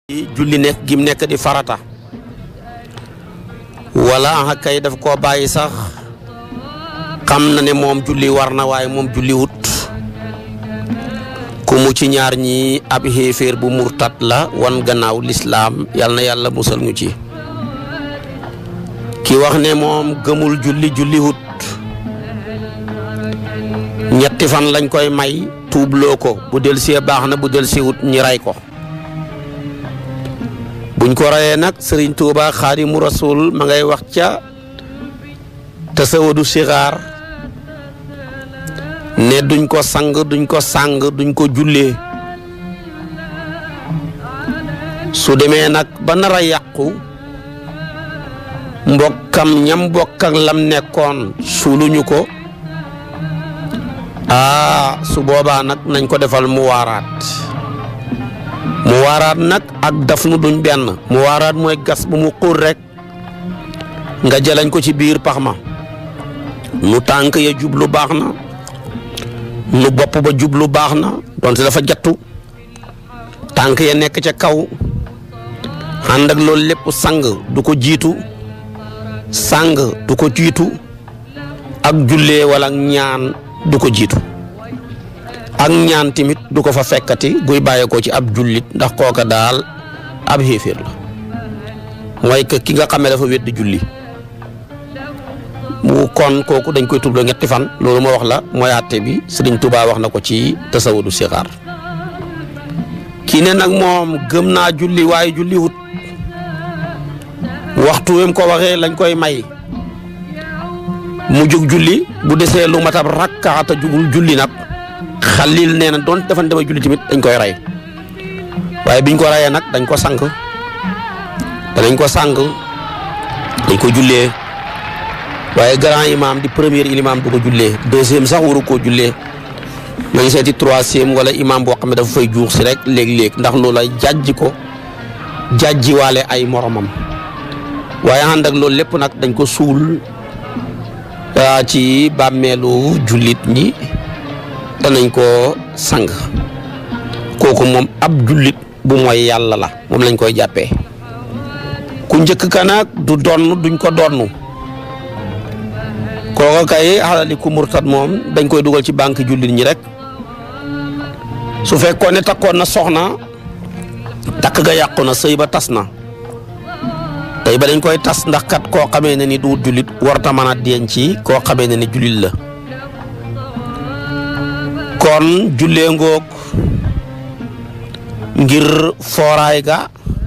julli nekk gim nekk di farata wala ah kay daf koo bàyyi sax xam na ne moom julli war na waaye moom julli wut ku mu ci ñaar ñi ab xéeféer bu murtat la wan gannaaw lislaam yal na yàlla musal ñu ci ki wax ne moom gëmul julli julli wut ñetti fan lañ koy may tuubloo ko bu del see baax na bu del see wut ñi rey ko buñ ko reyee nag sëriñ Tuuba xaadimu rasul ma ngay wax ca tasawadu sixaar ne duñ ko sang duñ ko sàng duñ ko jullee su demee nag ba nar a yàqu mbokkam ñam mbokk ak lam nekkoon suuluñu ko aa su boobaa nag nañ ko defal mu waaraat mu waaraat nag ak daf nu duñ benn mu waaraat mooy gas bu mu xuur rek nga jëlañ ko ci biir pax ma nu tànk ya jublu baax na nu bopp ba jublu baax na donte dafa jattu tànk ya nekk ca kaw ànd ak loolu lépp sang du ko jiitu sang du ko jiitu ak jullee wala ñaan du ko jiitu ak ñaan tamit du ko fa fekkati guy bàyyeekoo ci ab jullit ndax kooka daal ab xéeféer la mooy que ki nga xamee dafa wedd julli mu kon kooku dañ koy tubloo ñetti fan loolu ma wax la mooy àtte bi Sëriñ Tuubaa wax na ko ci tasawudu sixaar kii ne nag moom gëm naa julli waaye julli wut waxtu wi mu ko waxee lañ koy may mu jug julli bu desee lu matab rakkaata jugul julli nag xalil nee na doon dafa dema julli tamit dañ koy rey waaye biñ ko reyee nag dañ ko sànq danañ ko sànq dañ ko jullee waaye grand imam di premier imam du ko jullee deuxième sax waru koo jullee nañ seeti troisième wala imam boo xam ne dafa fay juux si rek léeg-léeg ndax loola jàjji ko jàjji waale ay moromam waaye ànd ak loolu lépp nag dañ ko suul ci bàmmeelu jullit ñi danañ ko sang kooku moom ab jullit bu mooy yàlla la moom lañ koy jàppee ku njëkk ka nag du donn duñ ko donn kooka kay xalali ku murtat moom dañ koy dugal ci banque jullit ñi rek su fekkoon ne takkoon na soxna takk ga yàqu na sëy ba tas na tey ba dañ koy tas ndax kat koo xamee ne ni du jullit warta mën a denc koo xamee ne ni jullit la kon jullee ngoog ngir fooraay ga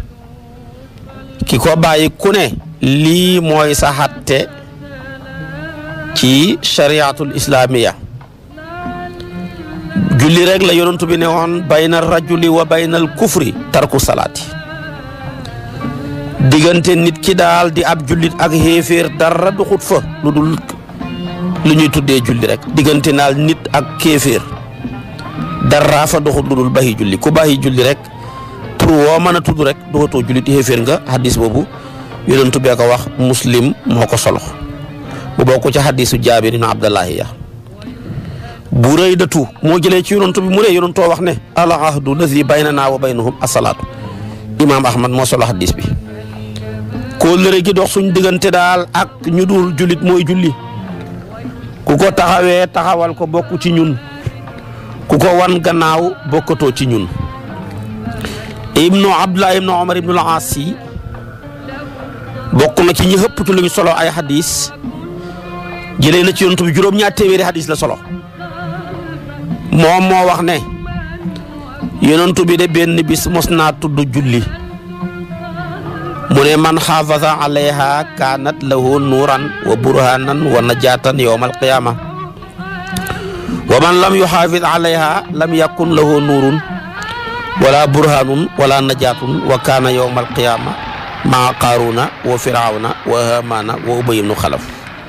ki ko bàyyi ku ne lii mooy sa xatte ci shariatul islamiya julli rek la yonentu bi ne woon bayna rajuli wa baynal kufri tarku salaati diggante nit ki daal di ab jullit ak xéeféer dara duxut fa lu dul lu ñuy tuddee julli rek diggante naal nit ak kéeféer dara fa doxut lu dul baxi julli ku baxi julli rek pour woo mën a tudd rek doxatoo jullit xéeféer nga hadis boobu yonentu bee ko wax muslim moo ko solo bu bokk ci hadisu jaabir ibn abdallahi ya bu rëy datu moo jëlee ci yonentu bi mu ne yonentoo wax ne al ahdu lazi baynana wa baynahum asalaatu imaam ahmad moo solo hadis bi kóllëre gi dox suñ diggante daal ak ñu dul jullit mooy julli ku ko taxawee taxawal ko bokk ci ñun ku ko wan gannaaw bokkatoo ci ñun ibnu abdullah ibnu omar ibnu al-aas yi bokk na ci ñi xëpp ci lu ñu solo ay hadis jëlee na ci yonent bi juróom-ñaar téeméeri hadis la solo moom moo wax ne yonent bi de benn bis mos naa tudd julli mu ne man xaafasa alayha kaanat lahu nuuran wa burhanan wa najaatan yowma alqiyama wa man lam yuxaafis alayha lam yakun lahu nuurun wala burhanun wala najaatun wa kaana yowma alqiyama maa qaaruna wa firawna wa hamana wa ubay ibnu xalaf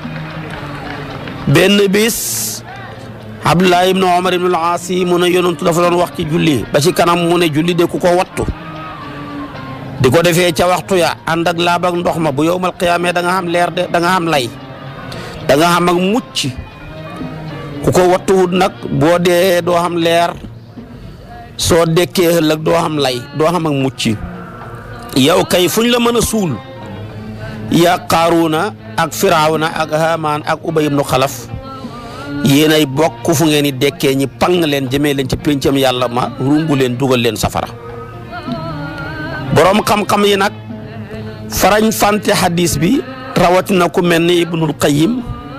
benn bis abdullah ibnu omar ibnu al-aas mu ne yonentu dafa doon wax ci julli ba ci kanam mu ne julli de ku ko wattu di ko defee ca waxtu ya ànd ak laab ak ndox ma bu yowmal qiyaamee da nga xam leer de da nga xam lay da nga xam ak mucc ku ko wattuwut nag boo dee doo xam leer soo dekkee ëllëg doo xam lay doo xam ak mucc yow kay fuñ la mën a suul yaa Qaaruuna ak Firawna ak Haamaan ak Ubay ibnu Xalaf yéen ay bokk fu ngeen di dekkee ñi pang leen jëmee leen ci péncam yàlla ma rungu leen dugal leen safara boroom xam-xam yi nag farañ fante hadis bi rawatina ku mel ni Ibnul Qayyim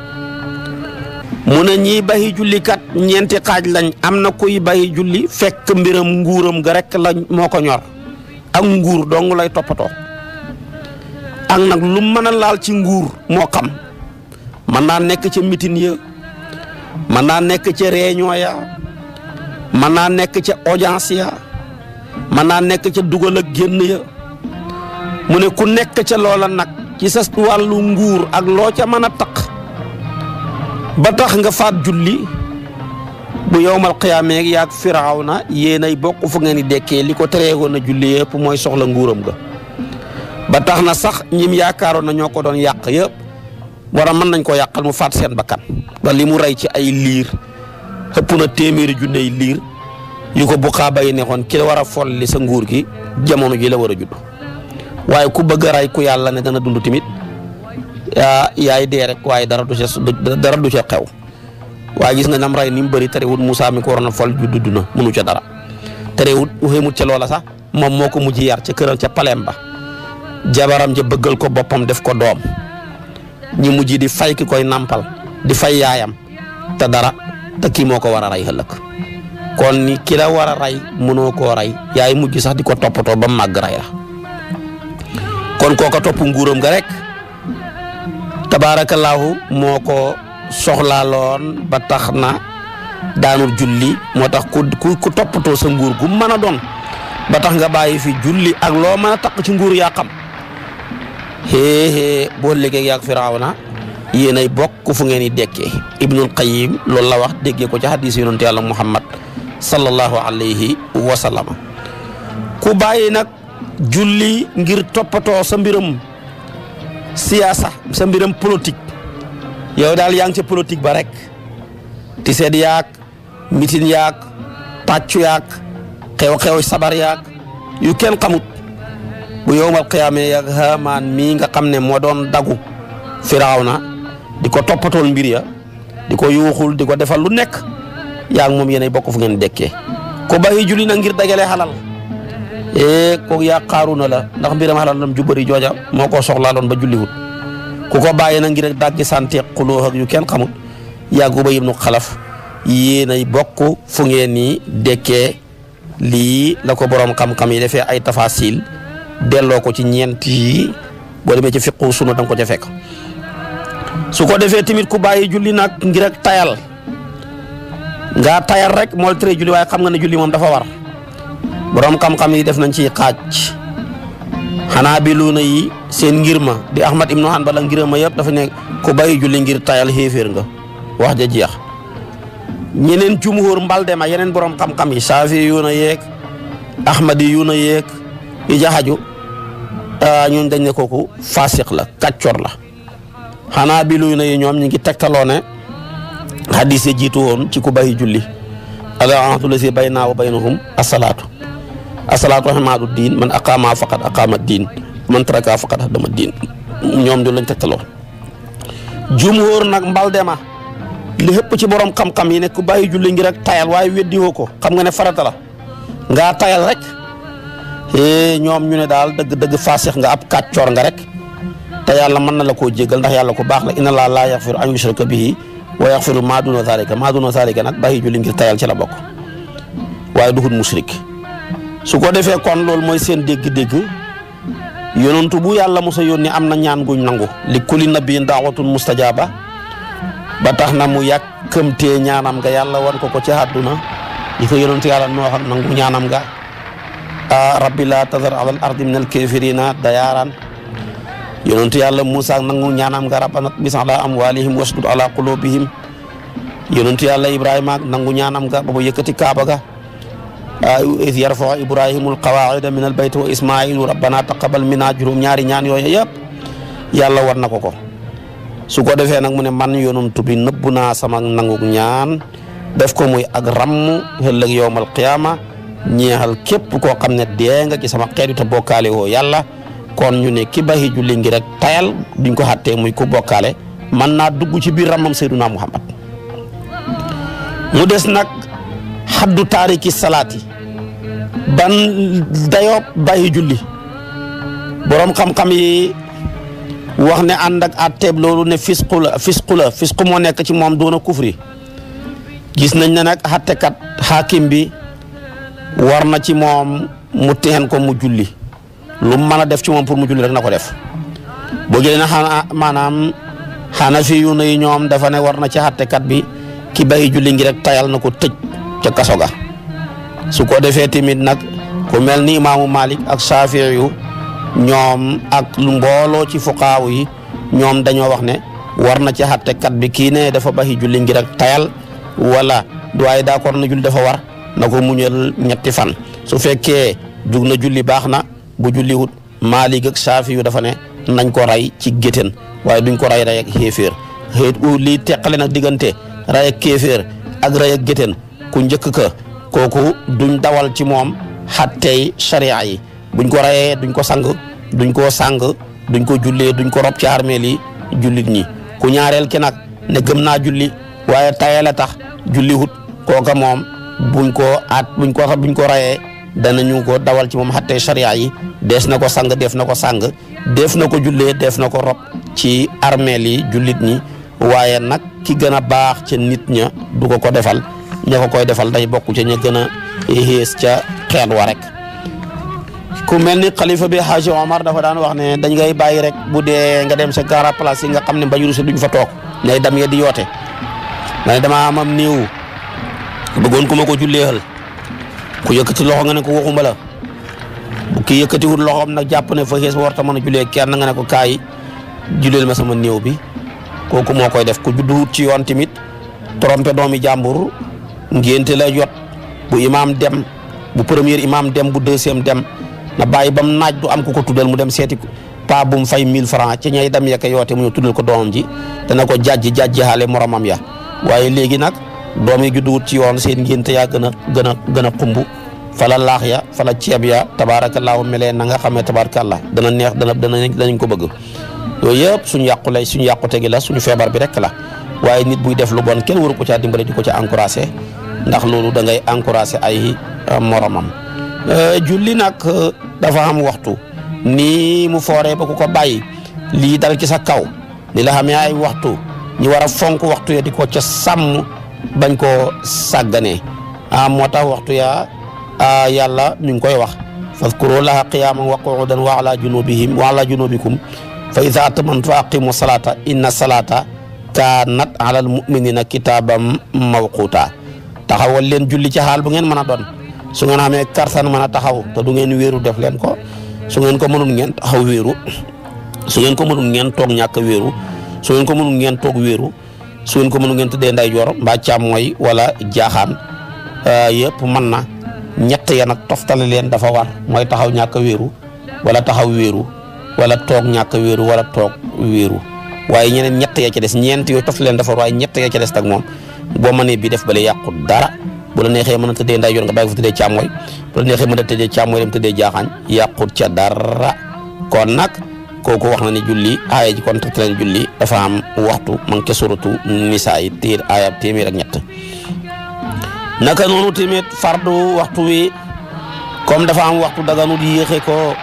mu ne ñiy bayi jullikat ñeenti xaaj lañ am na kuy bayi julli fekk mbiram nguuram ga rek lañ moo ko ñor ak nguur dong lay toppatoo ak nag lu mën a laal ci nguur moo xam mën naa nekk ca mitin ya mën naa nekk ca réunion ya mën naa nekk ca audience ya mën naa nekk ca dugal ak génn ya mu ne ku nekk ca loola nag ci sa wàllu nguur ak loo ca mën a taq ba tax nga faat julli bu yowmal qiyaamee yaag firawna yéenay bokk fu ngeen di dekkee li ko tereegoon a julli yëpp mooy soxla nguuram ga ba tax na sax ñim yaakaaroon na ñoo ko doon yàq yëpp wara mën nañ ko yàqal mu faat seen bakkan ba li mu rey ci ay liir ëpp na téeméeri junney liir yu ko buqaaba yi nekkoon ki la war a folli sa nguur gi jamono ji la war a judd waaye ku bëgg a rey ku yàlla ne dana dund tamit yaa yaay dee rek waaye dara du ca dara du ca xew waaye gis nga nam rey ni mu bëri terewut Moussa mi ko waroon a fol ju dudd na mënu ca dara terewut xéemut ca loola sax moom moo ko mujj yar ca këral ca palem ba jabaram ja bëggal ko boppam def ko doom ñi mujj di fay ki koy nampal di fay yaayam te dara te kii moo ko war a rey ëllëg kon ni ki la war a rey mënoo koo rey yaay mujj sax di ko toppatoo ba màgg rey la kon kooka topp nguuram ga rek tabaarakallaahu moo ko soxlaaloon ba tax na daanul julli moo tax ku ku toppatoo sa nguur gu mën a doon ba tax nga bàyyi fi julli ak loo mën a taq ci nguur yaa xam xéexée boo liggéey yaag firawna yéen ay bokk fu ngeen di dekkee ibnul qayim loolu la wax déggee ko ci hadis yonente yàlla muhammad sallallahu alayhi wa sallam ku bàyyi nag julli ngir toppatoo sa mbiram siyaasa sa mbiram politique yow daal yaa ngi ca politique ba rek ti seet yaag mitin yaag tàccu yaag xew-xew sabar yaag yu kenn xamut bu yowmal qiyaamee yaag Haamaan mii nga xam ne moo doon dagu Firawna di ko toppatool mbir ya di ko yuuxul di ko defal lu nekk yaa ngi moom yéenay bokk fu ngeen dekkee ko bàyyi julli na ngir dagale xalal ee kooku yaa Qaaruuna la ndax mbiram xalal lam ju bëri jooja moo ko soxlaaloon ba julliwut ku ko bàyyi na ngir daggi sante xuloo ak yu kenn xamut yaa Ubay ibnu Xalaf yéenay bokk fu ngeen ni dekkee lii la ko borom xam-xam yi defee ay tafasil delloo ko ci ñeent yi boo demee ci fiqu sunu danga ko ca fekk su ko defee tamit ku bàyyi julli nag ngir ak tayal nga tayal rek mool tere julli waaye xam nga ne julli moom dafa war borom xam-xam yi def nañ ci xaaj xanaa bi luuna yi seen ngir ma di Ahmad ibnu Hanbal ngir ma yëpp dafa ne ku bàyyi julli ngir tayal xéeféer nga wax ja jeex ñeneen jumhur mbalde ma yeneen borom xam-xam yi saafi yu na yeeg ahmadi yu na yeeg yi jaxaju ñooñ dañ ne kooku fasiq la kàccor la xanaa bi luy na yi ñoom ñu ngi tegtaloo ne hadis yi jiitu woon ci ku bàyyi julli ala ahdu la si baynaa wa baynahum asalaatu asalaatu rahmaatu diin man aqaama faqad aqaama diin man taraka faqad hadama diin ñoom du lañ tegtaloo jumhur nag mbalde ma li xëpp ci borom xam-xam yi ne ku bàyyi julli ngir ak tayal waaye weddi woo ko xam nga ne farata la ngaa tayal rek eh ñoom ñu ne daal dëgg dëgg faasix nga ab kàccoor nga rek te yàlla mën na la koo jéggal ndax yàlla ku baax la inna laa laa yaxfiru an yushraka bihi wa yaxfiru maa duna zalika maa duna zalika nag bàyyi julli ngir tayal ci la bokk waaye duhut musrik su ko defee kon loolu mooy seen dégg-dégg yonentu bu yàlla mosa yónni am na ñaan guñ nangu li kulli nabiyin daawatun mustajaba ba tax na mu yàkkamtee ñaanam nga yàlla wan ko ko ci àdduna yi ko yonentu yàlla noo xam nangu ñaanam nga a rabbi la tazar alal ardi min al kafirina dayaaran yonentu yàlla Moussa nangu ñaanam nga rabbana bis ala amwalihim wasdud ala qulubihim yonentu yàlla Ibrahima nangu ñaanam nga ba mu yëkkati Kaaba ga iz yarfau ibrahimul qawaida min al bayt wa ismailu rabbana taqabal minna juróom ñaari ñaan yooyu yëpp yàlla war na ko ko su ko defee nag mu ne man yonantu bi nëbbu naa sama nangu ñaan def ko muy ak ramm ëllëg yowmal qiyaama ñeexal képp koo xam ne dee nga ci sama xeet wi te bokkaale woo yàlla kon ñu ne ki baxi julli ngi rek tayal duñ ko xàttee muy ku bokkaale man naa dugg ci biir ramam Seyduna Muhammad mu des nag xaddu taariki salaati ban dayoo bàyyi julli boroom xam-xam yi wax ne ànd ak àtteeb loolu ne fisqu la fisqu la fisqu moo nekk ci moom doona kufri gis nañ ne nag xattekat xaakim bi war na ci moom mu teen ko mu julli lu mu mën a def ci moom pour mu julli rek na ko def boo jëlee na xanaa maanaam Hanafi yu ne ñoom dafa ne war na ci xattekat bi ki bàyyi julli ngi rek tayal na ko tëj ca kaso ga su ko defee tamit nag ku mel ni imaamu Malik ak Shafii yu ñoom ak lu mbooloo ci fuqaaw yi ñoom dañoo wax ne war na ci xattekat bi kii ne dafa bàyyi julli ngi rek tayal wala waaye d'accord na julli dafa war na ko muñal ñetti fan su fekkee jug na julli baax na bu julli wut Maalik ak Saafi yu dafa ne nañ ko rey ci gétén waaye duñ ko rey rey ak xéeféer xëy lii teqale nag diggante rey ak kéeféer ak rey ak gétén ku njëkk ka kooku duñ dawal ci moom xattey sharia yi buñ ko reyee duñ ko sang duñ ko sang duñ ko jullee duñ ko rob ci armeel yi jullit ñi ku ñaareel ki nag ne gëm naa julli waaye tayee la tax julli wut kooka moom buñ ko at buñ ko buñ ko rayee danañu ko dawal ci moom xattee sharia yi dees na ko sang def na ko sang def na ko jullee def na ko rob ci armeel yi jullit ñi waaye nag ki gën a baax ca nit ña du ko ko defal ña ko koy defal day bokk ca ña gën a xées ca xeet wa rek ku mel ni xalifa bi Haji Omar dafa daan wax ne dañ ngay bàyyi rek bu dee nga dem sa gara place yi nga xam ne mbañuru si duñ fa toog ñay dam ya di yoote nga ne dama amam niiw bëggoon ku ma ko julleexal ku yëkkati loxo nga ne ko waxuma la bu kii yëkkatiwut loxoom nag jàpp ne fa xees warta mën a jullee kenn nga ne ko kaay julleel ma sama néew bi kooku moo koy def ku judduwut ci yoon tamit trompé doomi jàmbur ngénte la jot bu imaam dem bu premier imaam dem bu deuxième dem na bàyyi bam naaj du am ku ko tuddal mu dem seeti pa bu mu fay 1000 francs ci ñay dem yekk yoote mu ñu tuddal ko doomam ji dana ko jàjji jàjji xaale moromam ya waaye léegi nag doom yi judduwut ci yoon seen ngénte yaa gën a gën a gën a xumb fala laax ya fala ceeb ya tabaarakallaahu melee na nga xamee tabaarakallah dana neex dana dana danañ ko bëgg yooyu yëpp suñu yàqu lay suñu yàqute gi la suñu feebar bi rek la waaye nit buy def lu bon kenn waru ko caa dimbale di ko ca encouragé ndax loolu da ngay encouragé ay moromam julli nag dafa am waxtu nii mu fooree ba ku ko bàyyi lii dal ci sa kaw ni la xamee ay waxtu ñu war a fonk waxtu ya di ko ca sàmm bañ koo sàgganee ah moo tax waxtu ya yàlla mi ngi koy wax fadkuru laha qiyaman wa qu'udan wa ala junubihim wa ala junubikum fa ida atamantu aqimu salata inna salata kaanat ala al muminina kitaabam mawquta taxawal leen julli ci xaal bu ngeen mën a doon su ngeen amee kartan mën a taxaw te du ngeen wéeru def leen ko su ngeen ko mënul ngeen taxaw wéeru su ngeen ko mënul ngeen toog ñàkk wéeru su ngeen ko mënul ngeen toog wéeru su ngeen ko mënul ngeen tëddee ndeyjoor mbaa càmmooy wala jaaxaan yëpp mën na ñett ya nag toftale leen dafa war mooy taxaw ñàkk wéeru wala taxaw wéeru wala toog ñàkk wéeru wala toog wéeru waaye ñeneen ñett ya ca des ñeent yooyu toftale leen dafa war waaye ñett ya ca des nag moom boo mënee bi def bale yàqu dara bu la neexee mën a tëddee ndeyjoor nga bàyyi ko fa tëddee càmmooy bu la neexee mën a tëddee càmmooy dem tëddee jaaxaan yàqut ca dara kon nag kooku wax na ni julli aaya ji kon tëdd leen julli dafa am waxtu ma ngi ca suratu nisaa yi téer aaya téeméer ak ñett naka noonu tamit fardu waxtu wi comme dafa am waxtu daganut yéexe ko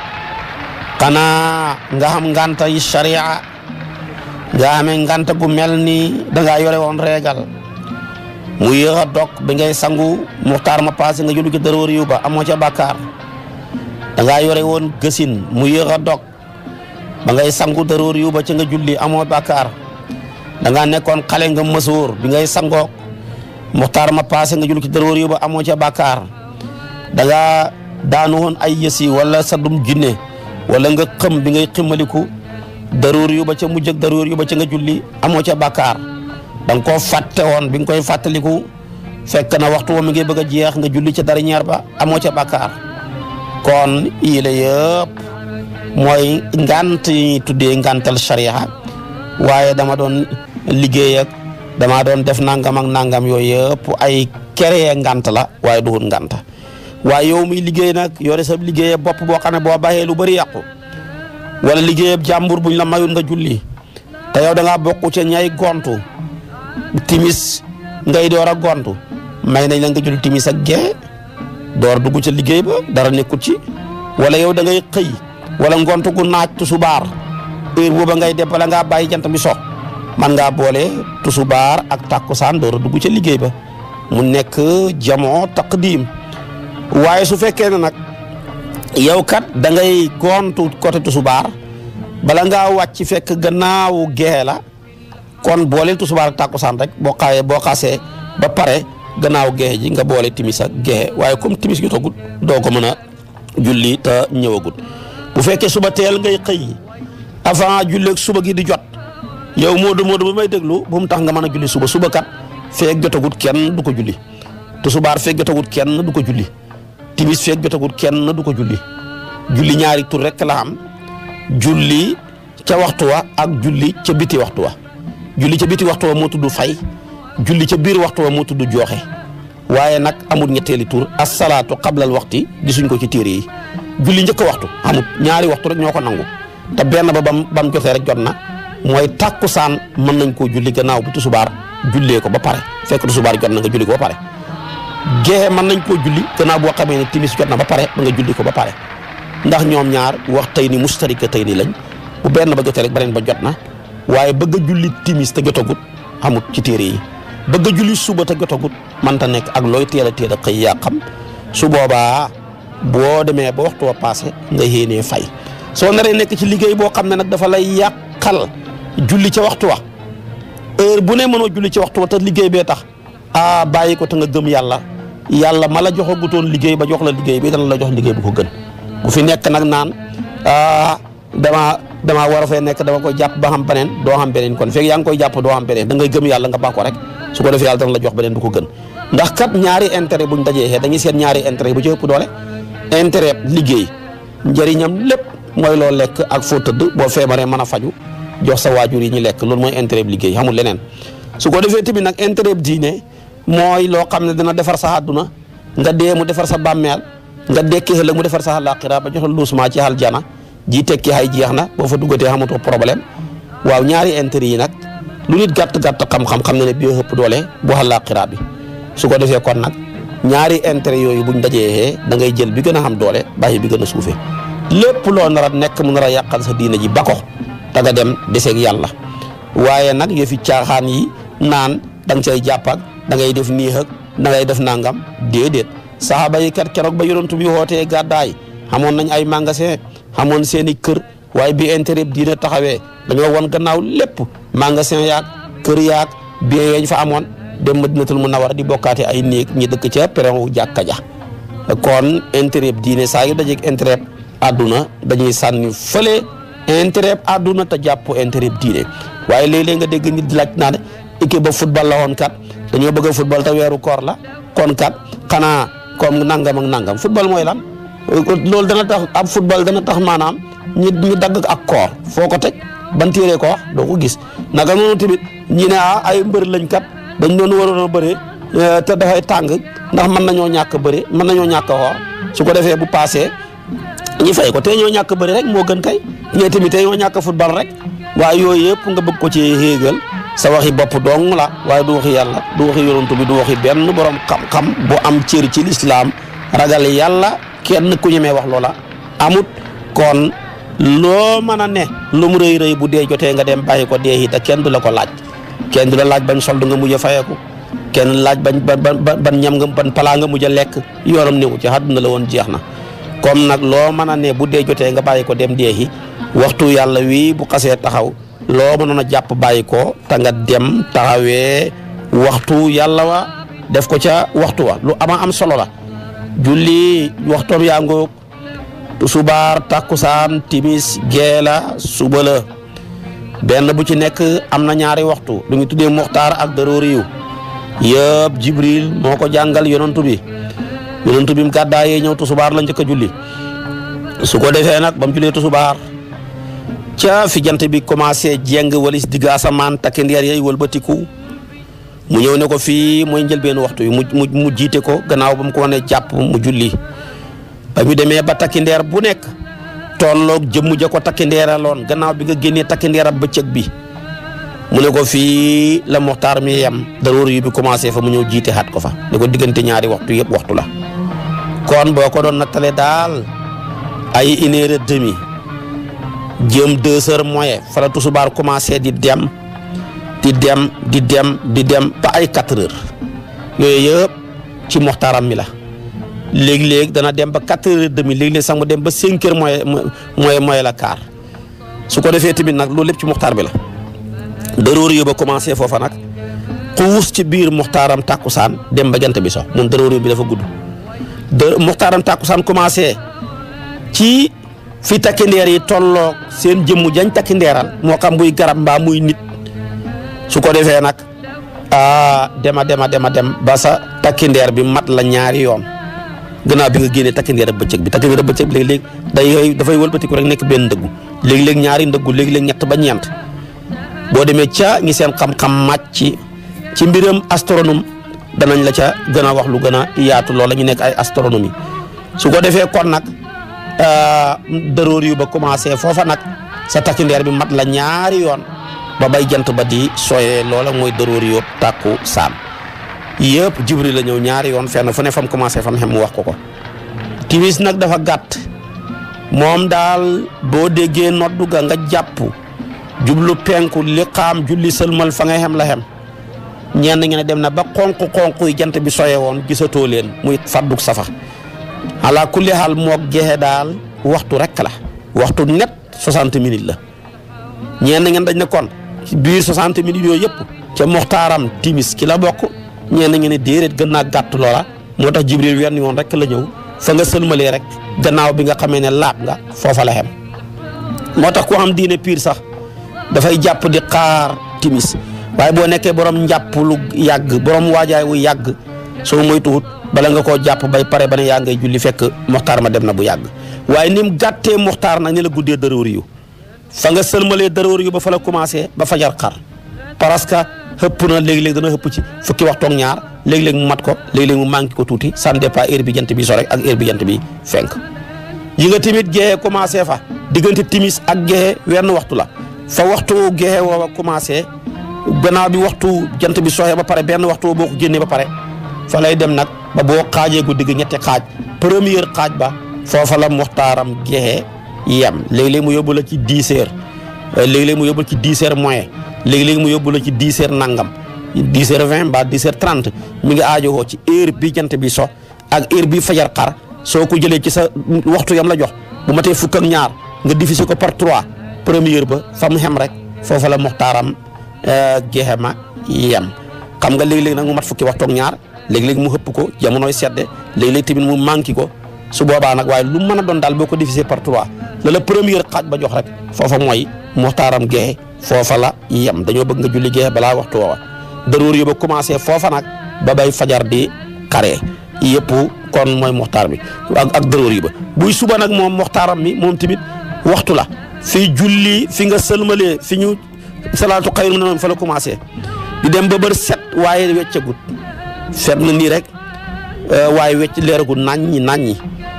xanaa nga xam nganta yi sharia nga amee nganta gu mel ni dangaa yore woon reegal mu yéex a dog bi ngay sangu muxtaar ma passé nga julli ci dërëwër yu ba amoo ca bàkkaar dangaa yore woon gësin mu yéex a dog ba ngay sangu dërëwër yu ba ci nga julli amoo bàkkaar dangaa nekkoon xale nga mësoor bi ngay sangoo muxtaar ma passé nga julli ci dërëwër yu ba amoo ca bàkkaar dangaa daanu woon ay yësi wala sa dum jinne wala nga xëm bi ngay ximaliku dërëwër yu ba ca mujj ak dërëwër yu ba ca nga julli amoo ca bàkkaar da nga koo fàtte woon bi nga koy fàttaliku fekk na waxtu wa mi ngi bëgg a jeex nga julli ca dara ñaar ba amoo ca bàkkaar kon yii la yëpp mooy ngant yi ñuy tuddee ngantal sharia waaye dama doon liggéey ak dama doon def nangam ak nangam yooyu yëpp ay keree ngant la waaye duhut ngant waaye yow muy liggéey nag yore sa liggéeyee bopp boo xam ne boo baxee lu bëri yàqu wala liggéeyab jàmbur buñ la mayul nga julli te yow da ngaa bokk ca ñay gontu timis ngay door a gontu may nañ la nga julli timis ak gee door dugg ca liggéey ba dara nekkut ci wala yow da ngay xëy wala ngontu gu naaj tusubaar heure booba ngay dem bala ngaa bàyyi jant bi so man ngaa boole tusubaar ak tàkkusaan door a dugg ca liggéey ba mu nekk jamoo taqdim waaye su fekkee ne nag yow kat da ngay gontu côté tusubaar bala ngaa wàcc fekk gannaaw gee la kon booleel tusubaar ak tàkkusaan rek boo xaayee boo xasee ba pare gannaaw gee ji nga boole timis ak gee waaye comme timis jotagut doo ko mën a julli te ñëwagut bu fekkee suba teel ngay xëy avant julleeg suba gi di jot yow Modou Modou ba may déglu bu mu tax nga mën a julli suba suba kat feeg jotagut kenn du ko julli tusubaar feeg jotagut kenn du ko julli timis feeg jotagut kenn du ko julli julli ñaari tur rek la am julli ca waxtu wa ak julli ca biti waxtu wa julli ca biti waxtu wa moo tudd fay julli ca biir waxtu wa moo tudd jooxe waaye nag amul ñetteeli tur asalaatu qablal waxti gisuñ ko ci téere yi julli njëkk waxtu amut ñaari waxtu rek ñoo ko nangu te benn ba bam bam jotee rek jot na mooy tàkkusaan mën nañ koo julli gannaaw bu tusubaar jullee ko ba pare fekk tusubaar jot na nga julli ko ba pare gexe mën nañ koo julli gannaaw boo xamee ne timis jot na ba pare ba nga julli ko ba pare ndax ñoom ñaar wax tey ni mustarika tey ni lañ bu benn ba jotee rek beneen ba jot na waaye bëgg a julli timis te jotagut amut ci téere yi bëgg a julli suba te jotagut manta nekk ak looy teel a teel a xëy yaa xam su boobaa boo demee ba waxtu wa passé nga yéenee fay soo naree nekk ci liggéey boo xam ne nag dafa lay yàqal julli ca waxtu wa heure bu ne mënoo julli ci waxtu wa te liggéey bee tax ah bàyyi ko te nga gëm yàlla yàlla ma la joxagutoon liggéey ba jox la liggéey bi dana la jox liggéey bu ko gën bu fi nekk nag naan ah dama damaa war a fee nekk dama koy jàpp ba xam beneen doo xam beneen kon fekk yaa ngi koy jàpp doo xam beneen da ngay gëm yàlla nga baax ko rek su ko defee yàlla dana la jox beneen bu ko gën ndax kat ñaari intérêt buñ dajee xee dañuy seet ñaari intérêt bu ci ëpp doole intérêt liggéey njëriñam lépp mooy loo lekk ak foo tëdd boo feebaree mën a faju jox sa waajur yi ñu lekk loolu mooy intérêt liggéey xamul leneen su ko defee tamit nag intérêt diine mooy loo xam ne dina defar sa àdduna nga dee mu defar sa bàmmeel nga dekki ëllëg mu defar sa àllaaxira ba jox la luusuma ci aljana ji tekki hay jeex na boo fa duggatee xamatoo problème waaw ñaari intérêt yi nag lu nit gàtt gàtt xam-xam xam na ne bii ëpp doole bu àllaaxira bi su ko defee kon nag ñaari intérêt yooyu buñ dajee da ngay jël bi gën a xam doole bàyyi bi gën a suufee lépp loo nar a nekk mu nar a yàqal sa diina ji ba ko da nga dem deseeg yàlla waaye nag yëfi caaxaan yi naan da nga cay jàpp ak da ngay def nii ak da ngay def nangam déedéet saxaaba yi kat keroog ba yonent bi wootee gàddaay xamoon nañ ay magasin xamoon seen i kër waaye bi intérêt diina taxawee dañoo won gannaaw lépp magasin yaag kër yaag bien yañ fa amoon dem Madinatul Munawwara di bokkaate ay néeg ñi dëkk ca peron jàkka ja kon intérêt diine saa yu dajeeg intérêt àdduna dañuy sànni fële intérêt àdduna te jàpp intérêt diine waaye léeg-léeg nga dégg nit di laaj naa ne équipe ba football la woon kat dañoo bëgg a football te weeru koor la kon kat xanaa comme nangam ak nangam football mooy lan loolu dana tax ab football dana tax maanaam ñi ñu dagg ak koor foo ko teg ban téere ko wax doo ko gis naka noonu tamit ñi ne ah ay mbër lañ kat dañ doon waroon a bëre te dafay tàng ndax mën nañoo ñàkk bëre mën nañoo ñàkk xoor su ko defee bu paasee ñi fay ko te ñoo ñàkk bëre rek moo gën kay ñee tamit te ñoo ñàkk football rek waaye yooyu yëpp nga bëgg ko ci xéegal sa waxi bopp dong la waaye du waxi yàlla du waxi yonantu bi du waxi benn borom xam-xam bu am cër ci lislaam ragal yàlla kenn ku ñemee wax loola amut kon loo mën a ne lu mu rëy rëy bu dee jotee nga dem bàyyi ko dee te kenn du la ko laaj kenn du la laaj bañ soldu nga mujj a fayeeku kenn laaj bañ ban ban ñam nga ban palaa nga mujj a lekk yoonam newu ci àdduna la woon jeex na comme nag loo mën a ne bu dee jotee nga bàyyi ko dem deexi waxtu yàlla wii bu xasee taxaw loo mënoon a jàpp bàyyi ko te nga dem taxawee waxtu yàlla wa def ko ca waxtu wa lu ama am solo la julli waxtoom yaa ngoog subaar takkusaan timis geela suba la benn bu ci nekk am na ñaari waxtu lu ñu tuddee muxtaar ak daroori yu yëpp jibril moo ko jàngal yonantu bi yonantu bi mu gàddaayee ñëw tusubaar la njëkk a julli su ko defee nag ba mu jullee tusubaar ca fi jant bi commencé jeng walis digg asamaan takki ndeer yay wëlbatiku mu ñëw ne ko fii mooy njëlbeenu waxtu yi mu mu mu jiite ko gannaaw ba mu ko wane jàpp mu julli ba ñu demee ba takki ndeer bu nekk tolloog jëmm ja ko takki ndeeraloon gannaaw bi nga génnee takki ndeerab bëccëg bi mu ne ko fii la moxtaar mi yem daroor yu bi commencé fa mu ñëw jiite xat ko fa ne ko diggante ñaari waxtu yëpp waxtu la kon boo ko doon nattale daal ay une heure et demie jëm deux heures moyen fa la tusubaar commencé di dem di dem di dem di dem ba ay quatre heures yooyu yëpp ci moxtaaram mi la léegi-léegi dana dem ba quatre heures et demi léegi-léegi sax mu dem ba cinq heures moyen moyen moyen la quart su ko defee tamit nag loolu lépp ci moxtaar bi la daroor yu ba commencé foofa nag xuus ci biir moxtaaram tàkkusaan dem ba jant bi so moom daroor yu bi dafa gudd de moxtaaram tàkkusaan commencé ci fi takki ndeer yi tolloog seen jëmmu jañ takki ndeeral moo xam muy garab mbaa muy nit su ko defee nag a dema dema dema dem ba sa takki ndeer bi mat la ñaari yoon gannaaw bi nga génnee takki ndeer bëccëg bi takki ndeer bëccëg bi léeg-léeg day dafay wëlbatiku rek nekk benn ndëggu léegi-léeg ñaari ndëggu léegi-léeg ñett ba ñeent boo demee ca ñi seen xam-xam màcc ci ci mbiram astronome danañ la ca gën a wax lu gën a yaatu loola ñu nekk ay astronomie su ko defee kon nag daroor yu ba commencé foofa nag sa takki ndeer bi mat la ñaari yoon ba bay jant ba di sooyee loola mooy daroor yu tàkku saan yëpp jibril la ñëw ñaari yoon fenn fu ne fam commencé fam xem mu wax ko ko timis nag dafa gàtt moom daal boo déggee noddu ga nga jàpp jublu penku li xaam julli sëlmal fa nga xem la xem ñenn ngeen dem na ba xonq-xonq yi jant bi soye woon gisatoo leen muy fadduk safa ala kulli xaal moog jeexe daal waxtu rek la waxtu net 60 minutes la ñenn ngeen dañ ne kon ci biir 60 minutes yooyu yëpp ca moxtaaram timis ki la bokk ñenn ngeen ne déedéet gën naa gàtt loola moo tax jibril wenn yoon rek la ñëw fa nga sëlmalee rek gannaaw bi nga xamee ne laab nga foofa la xem moo tax ku xam diine piir sax dafay jàpp di xaar timis waaye boo nekkee borom njàpp lu yàgg borom waajaay wu yàgg soo moytuwut bala nga koo jàpp bay pare ba ne yaa ngay julli fekk moxtaar ma dem na bu yàgg waaye ni mu gàttee moxtaar nag ni la guddee dërëwër yu fa nga sëlmalee dërëwër yu ba fa la commencé ba fajar xar parce que xëpp na léegi-léegi dana xëpp ci fukki waxtu ak ñaar léegi-léegi mu mat ko léegi-léegi mu manqué ko tuuti ça ne dépend heure bi jant bi so rek ak heure bi jant bi fenk yi nga tamit geexee commencé fa diggante timis ak geexee wenn waxtu la fa waxtu geexee woowa commencé gannaaw bi waxtu jant bi soxee ba pare benn waxtu boo ko génnee ba pare fa lay dem nag ba boo xaajee guddi gi ñetti xaaj première xaaj ba foofa la muxtaaram geexee yem léegi-léegi mu yóbbu la ci dix heures léegi-léegi mu yóbbu la ci dix heures moyen léegi-léegi mu yóbbu la ci dix heures nangam dix heures vingt mbaa dix heures trente mi ngi aajowoo ci heure bi jant bi so ak heure bi fajar xar soo ko jëlee ci sa waxtu yam la jox bu matee fukk ak ñaar nga diviser ko par trois première ba fa mu xem rek foofa la muxtaaram geexe ma yem xam nga léegi-léegi nag mu mat fukki waxtu ak ñaar léegi-léegi mu xëpp ko jamonoy sedde léegi-léegi tamit mu manqué ko su boobaa nag waaye lu mën a doon daal boo ko diviser par trois la la première xaaj ba jox rek foofa mooy muxtaaram geexe foofa la yem dañoo bëgg nga julli geexe balaa waxtu woowa daroor yo ba commencé foofa nag ba bay fajar di xaree yëpp kon mooy muxtaar bi ak ak daroor yi ba buy suba nag moom muxtaaram mi moom tamit waxtu la fi julli fi nga sëlmalee fi ñu salaatu xayru na fa la commencé di dem ba bër set waaye weccagut set na nii rek waaye wecc leeragut naññi naññi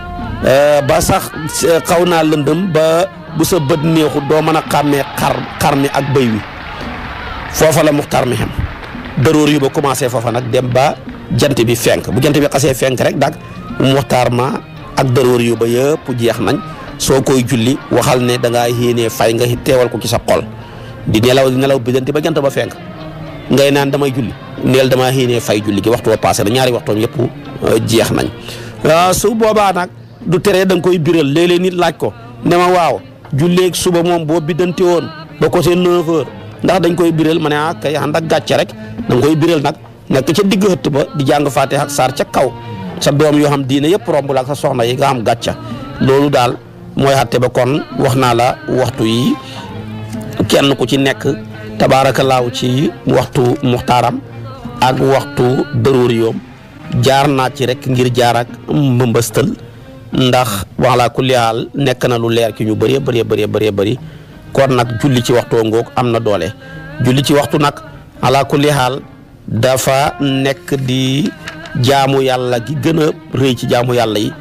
ba sax xaw naa lëndëm ba bu sa bët neexut doo mën a xàmmee xar xar mi ak bëy wi foofa la muxtaar mi xem daroor yu ba commencé foofa nag dem ba jant bi fenk bu jant bi xasee fenk rek dag muxtaar ma ak daroor yu ba yëpp jeex nañ soo koy julli waxal ne da ngaa yéenee fay nga teewal ko ci sa xol di nelaw di nelaw biddanti ba jant ba fenk ngay naan damay julli neel damaa yéenee fay julli gi waxtu wa passé na ñaari waxtoom yëpp jeex nañ su boobaa nag du tere da nga koy biral léeg-léeg nit laaj ko ne ma waaw julleeg suba moom boo biddanti woon ba côté 9 heures ndax dañ koy biral ma ne ah kay ànd ak gàcce rek da nga koy biral nag nekk ca digg xëtt ba di jàng Faatiha ak saar ca kaw sa doom yoo xam diine yëpp romb la ak sa soxna yi nga xam gàcca loolu daal mooy xatte ba kon wax naa la waxtu yi kenn ku ci nekk tabaarakallaahu ci waxtu muxtaaram ak waxtu dëruuri yoom jaar naa ci rek ngir jaar ak mbëmbëstal ndax wala kulli haal nekk na lu leer ki ñu bëree bëree bëree bëree bëri kon nag julli ci waxtoo ngoog am na doole julli ci waxtu nag ala kulli haal dafa nekk di jaamu yàlla gi gën a rëy ci jaamu yàlla yi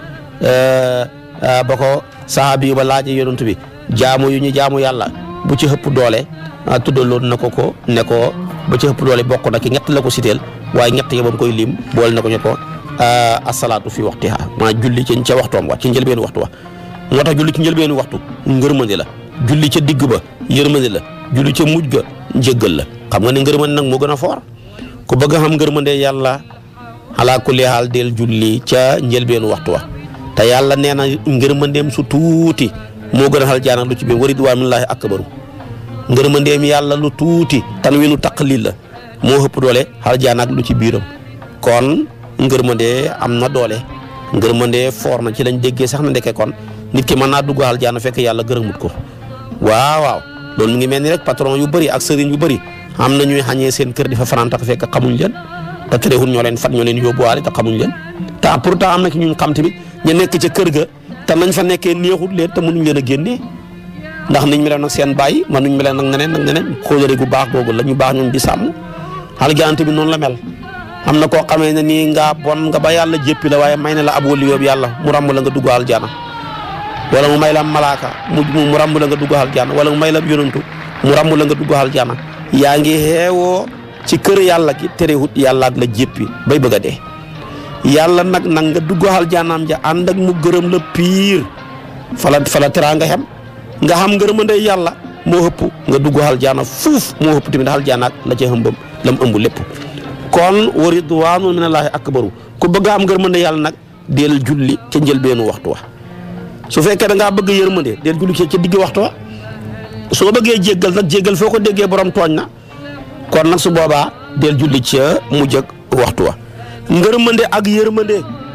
ba ko sahabi yu ba laaje yonent bi jaamu yu ñu jaamu yàlla bu ci ëpp doole tuddaloon na ko ko ne ko ba ci ëpp doole bokk na ki ñett la ko siteel waaye ñett yi ba mu koy lim boole na ko ñu ko asalaatu fi waxtiha maa julli ci ca waxtoom wa ci njëlbeenu waxtu wa moo tax julli ci njëlbeenu waxtu ngërmande la julli ca digg ba yërmande la julli ca mujj ga njëggal la xam nga ne ngërmande nag moo gën a foor ku bëgg a xam ngërmande yàlla ala kulli haal del julli ca njëlbeenu waxtu wa te yàlla nee na ngërmandeem su tuuti moo gën a xal jaanam lu ci biir wa ridwaan minallaahi akbaru ngërmandeem yàlla lu tuuti tan wi nu taqlil la moo ëpp doole xal jaan ak lu ci biiram kon ngërmande am na doole ngërmande foor na ci lañ déggee sax na ndeke kon nit ki mën naa dugg xal jaan fekk yàlla gërëmut ko waaw waaw loolu mu ngi mel ni rek patron yu bëri ak sëriñ yu bëri am na ñuy xañee seen kër di fa fanaan tax fekk xamuñ leen te terewul ñoo leen fat ñoo leen yóbbuwaale te xamuñ leen te pourtant am na ki ñun xam tamit ñu nekk ca kër ga te nañ fa nekkee neexut leen te mënuñ leen a génnee ndax niñ meloon nag seen bàyyi mënuñ meloon nag neneen nag neneen kóolare gu baax googu la ñu baax ñun di sàmm algante bi noonu la mel am na koo xamee ne nii nga bon nga ba yàlla jéppi la waaye may na la ab wali yóbbu yàlla mu ràmb la nga dugg aljana wala mu may la malaaka mu mu ràmb la nga dugg aljana wala mu may la yonantu mu ràmb la nga dugg aljana yaa ngi xeewoo ci kër yàlla gi terewut yàlla ak la jéppi bay bëgg a dee yàlla nag nag nga dugg aljanaam ja ànd ak mu gërëm la piir fala fala teraa nga xem nga xam ngërëmande yàlla moo ëpp nga dugg aljana fuuf moo ëpp tamit aljana ak la ca ëmbam lam ëmb lépp kon wa ridwaanu minallaahi akbaru ku bëgg a am ngërmande yàlla nag del julli ca njëlbeenu waxtu wa su fekkee da ngaa bëgg yërmande del julli ca digg waxtu wa soo bëggee jéggal nag jéggal foo ko déggee borom tooñ na kon nag su boobaa del julli ca mujj ak waxtu wa ngërmande ak yërmande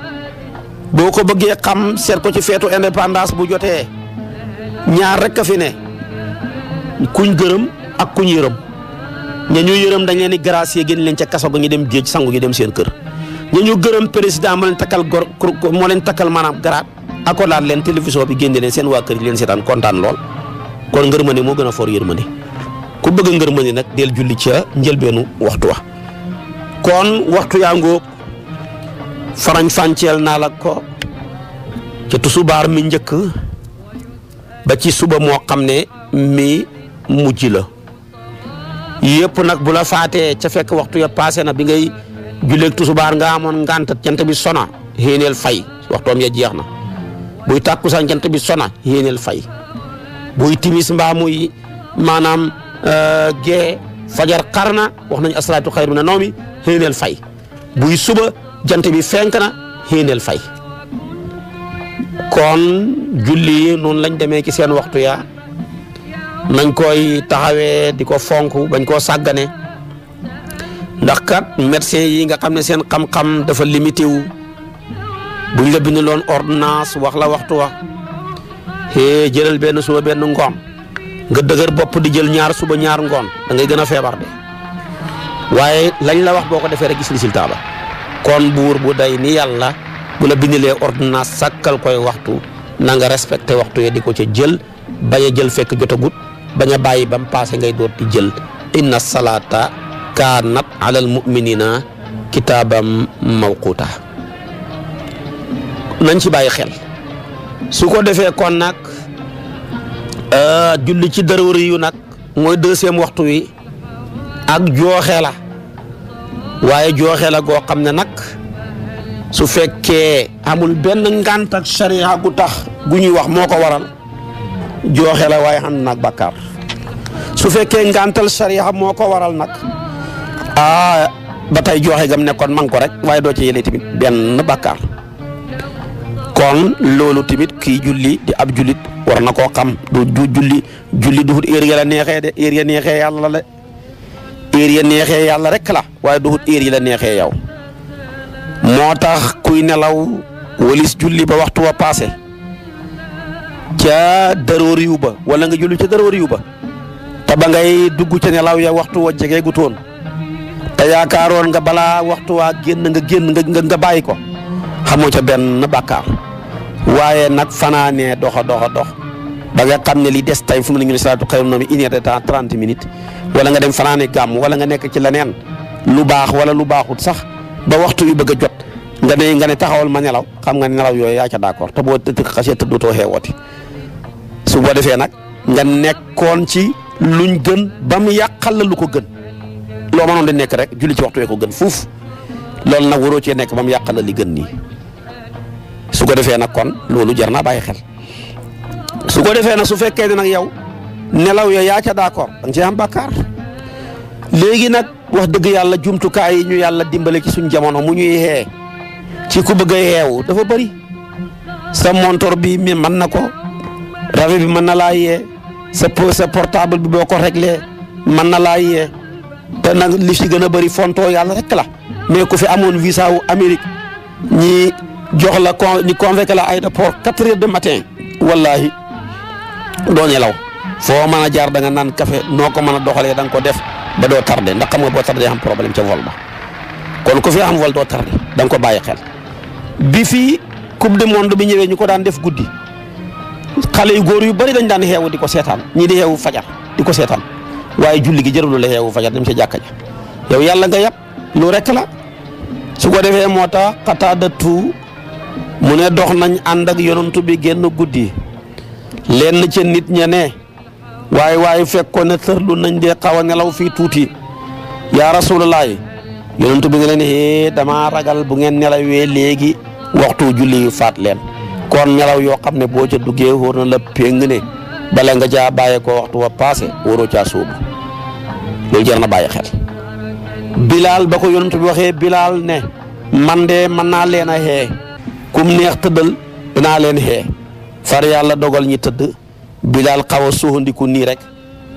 boo ko bëggee xam seet ko ci feetu indépendance bu jotee ñaar rek a fi ne kuñ gërëm ak kuñ yërëm ña ñu yërëm dañ leen di gracier génn leen ca kaso ga ñu dem géej sangu ñu dem seen kër ña ñu gërëm président moo leen takkal gor moo leen takkal maanaam garaat akolaat leen télévision bi génne leen seen waa kër yi leen seetaan kontaan lool kon ngërmande moo gën a foor yërmande ku bëgg ngërmande nag del julli ca njëlbeenu waxtu wa kon waxtu yaa ngóog farañ fànceel naa la ko ca tusubaar mi njëkk ba ci suba moo xam ne mi mujj la yëpp nag bu la faatee ca fekk waxtu ya passé na bi ngay julleeg tusubaar nga amoon ngànt jant bi sona xéeneel fay waxtoom ya jeex na buy tàkkusaan jant bi sona xéeneel fay buy timis mbaa muy maanaam gee fajar xar na wax nañu asalaatu xayru mina nawmi xéeneel fay buy suba jant bi fenk na xéeneel fay kon julli yi noonu lañ demee ci seen waxtu ya nañ koy taxawee di ko fonk bañ koo sàggane ndax kat médecin yi nga xam ne seen xam-xam dafa limité wu buñ la bind loon ordonnance wax la waxtu wa hee jëlal benn suba benn ngoon nga dëgër bopp di jël ñaar suba ñaar ngoon da ngay gën a feebar de waaye lañ la wax boo ko defee rek gis résultat ba kon buur bu day ni yàlla bu la bindilee ordonnance sàkkal koy waxtu na nga respecté waxtu yi di ko ca jël bañ a jël fekk jotagut bañ a bàyyi ba mu paase ngay doot di jël inna salaata kaanat alal muminina kitaabam mawquta nañ ci bàyyi xel su ko defee kon nag julli ci daruri yu nag mooy deuxième waxtu wi ak jooxe la waaye jooxe la goo xam ne nag su fekkee amul benn ngànt ak sariya gu tax gu ñuy wax moo ko waral jooxe la waaye xam nag bàkkaar su fekkee ngàntal sariya moo ko waral nag ah ba tey jooxe gam nekkoon man ko rek waaye doo ci yëlee tamit benn bàkkaar kon loolu tamit kii julli di ab jullit war na koo xam du du julli julli duhut heure ya la neexee de heure ya neexee yàlla la heure ya neexee yàlla rek la waaye duhut heure yi la neexee yow moo tax kuy nelaw walis julli ba waxtu wa passé ca daroor yu ba wala nga julli ca daroor yu ba te ba ngay dugg ca nelaw ya waxtu wa jege gu toon te yaakaaroon nga balaa waxtu waa génn nga génn nga nga bàyyi ko xamoo ca benn bàkkaar waaye nag fanaanee doxa doxa dox ba nga xam ne li des tay fu mu ne ñu ne salaatu xayrun mina nawmi une heure de temps trente minutes wala nga dem fanaane gàmm wala nga nekk ci leneen lu baax wala lu baaxut sax ba waxtu yu bëgg a jot nga ne nga ne taxawal ma nelaw xam nga ne nelaw yooyu yaa ca d'accord te boo të xasee tëddutoo xeewooti su boo defee nag nga nekkoon ci luñ gën ba mu yàqal la lu ko gën loo mënoon di nekk rek julli ci waxtu wee ko gën fuuf loolu nag waroo cee nekk ba mu yàqal la li gën nii su ko defee nag kon loolu jar naa bàyyi xel su ko defee nag su fekkee ne nag yow nelaw yo yaa ca d'accord da nga cee am bàkkaar léegi nag wax dëgg yàlla jumtukaay yi ñu yàlla dimbale ci suñ jamono mu ñuy xee ci ku bëgg a yeewu dafa bëri sa montor bi mi mën na ko rajo bi mën na laa yee sa sa portable bi boo ko réglé mën na laa yee te nag li si gën a bëri fontoo yàlla rek la mais ku fi amoon visa wu Amérique ñi jox la con ñi convoqué la aéroport quatre heures de matin wallahi doo nelaw foo mën a jaar da nga naan café noo ko mën a doxalee da nga ko def ba doo tardé ndax xam nga boo tardé am problème ca vol ba kon ku fi am vol doo tardé da nga ko bàyyi xel bi fii coupe du monde bi ñëwee ñu ko daan def guddi xale yu góor yu bari dañ daan xeewu di ko seetaan ñii di xeewu fajar di ko seetaan waaye julli gi jërul la xeewu fajar dem sa jàkka ja yow yàlla nga yàpp lu rek la su ko defee moo tax xataadatu mu ne dox nañ ànd ak yonantu bi génn guddi lenn ca nit ña ne waaye waaye fekkoon ne tërlu nañ dee xaw a nelaw fii tuuti yaa rasulallah yonantu bi nga leen hee damaa ragal bu ngeen nelawee léegi waxtu julli yu faat leen kon nelaw yoo xam ne boo ca duggee wóor na la péng ne bala nga caa bàyyee ko waxtu wa passé wóoroo caa sóobu loolu jar na bàyyi xel bilaal ba ko yonantu bi waxee bilaal ne man de mën naa leen a xee kum neex tëddal dinaa leen xee far yàlla dogal ñi tëdd bilaal xaw a suuxandiku nii rek